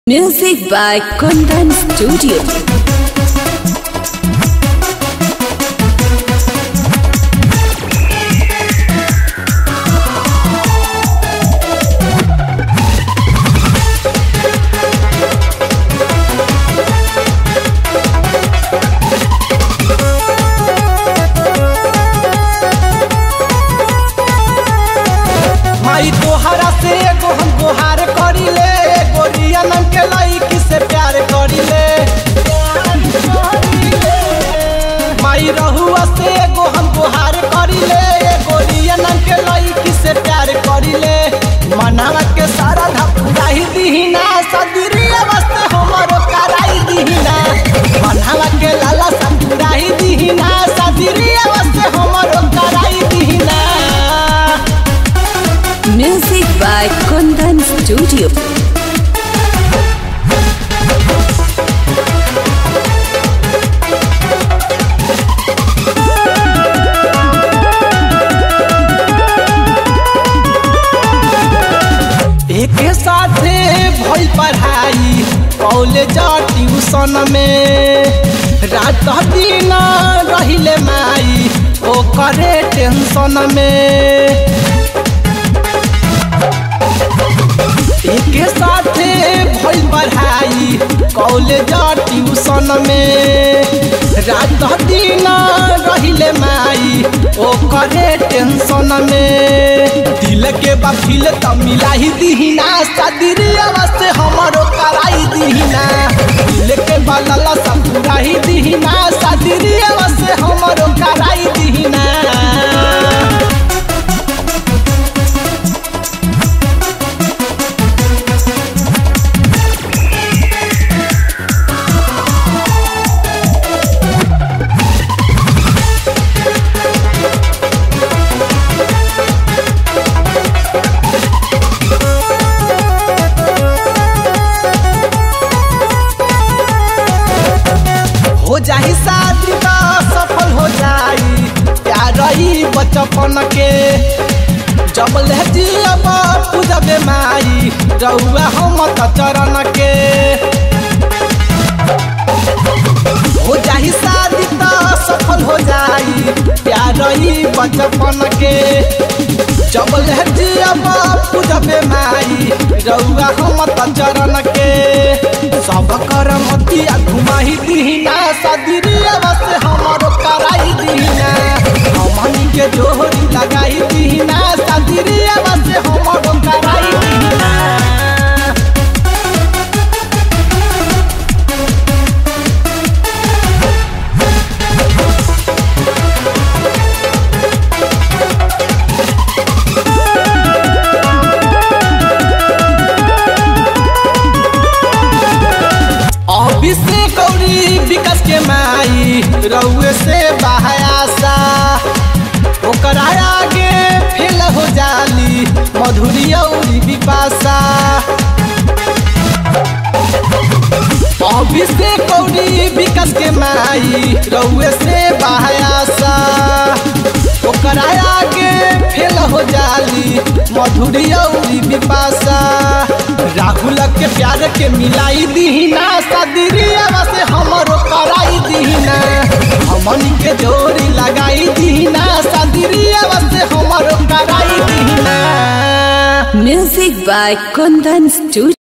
Music by Kundan Studio. माई तोहरा से एगो हम गोहार करिले गोरिया नाम के लईकी से प्यार करिले माई रहुआ से एगो हम गोहार करिले गोरिया नाम के लईकी से प्यार करिले मनावा के सारा धपुराही दीहिना सदरिया वास्ते हमरो कराई दीहिना मनावा के लाला सपुराही दीहिना सदरिया वास्ते हमरो कराई दीहिना Music by Kundan Studio. एक साथे भई पढ़ाई कॉलेज ट्यूशन में रात दिन रहिले माई ओ करे टेंशन में एक साथे भई पढ़ाई कॉलेज ट्यूशन में रात दिन रहिले माई ओ करे टेंशन में दिल के बफिल त मिलाही दीहिना सदरिया से हमरो कराई दीहिना दिल के बलला सपुराही दीहिना सदरिया से हमरो कराई दीहिना हो जाही शादी त सफल हो जाई प्यार रही बचपन के जब ले जियब पूजबे माई रहुआ हम त चरण के हो जाही शादी त सफल हो जाई प्यार रही बचपन के जब ले जियब पूजबे माई रहुआ हम त चरण के सब कर मतिया घुमाही दीहिना सदरिया से हमरो कराई दीहिना हमनी के जोहरी लगाई दीहिना सदरिया से हमरो कराई दीहिना अभिषेक गौरी विकास के माई रउए से बहायासा ओकरा आगे फेल हो जाली मधुरी औरी विपासा अभिषेक गौरी विकास के माई रउए से बहायासा ओकरा आगे फेल हो जाली मधुरी औरी विपासा राहुल के प्यार के मिलाई दीहिना सदरिया से हमरो कराई दीहिना हमनी के जोड़ी लगाई दीहिना सदरिया से हमरो कराई दीहिना Music by Kundan Studio.